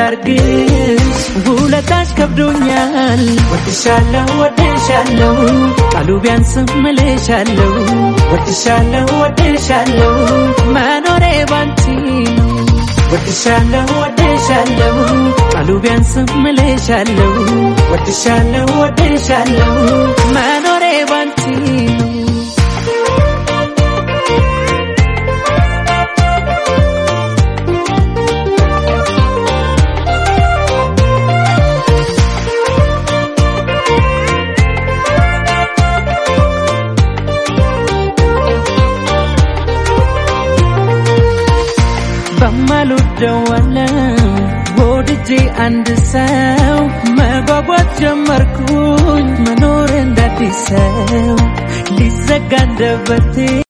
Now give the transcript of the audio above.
ላርግሽ ውለታሽ ከብዶኛል ወድሻለሁ ወድሻለሁ ቃሉ ቢያንስም እልሻለሁ ወድሻለሁ ወድሻለሁ መኖሬ ባንቺ ነው ወድሻለሁ ወድሻለሁ ቃሉ ቢያንስም እልሻለሁ ወድሻለሁ ወድሻለሁ መኖሬ ባንቺ ነው በማልወደው ዓለም ወድጄ አንድ ሰው መጓጓት ጀመርኩኝ መኖር እንዳዲስ ሰው ሊዘጋ አንደበቴ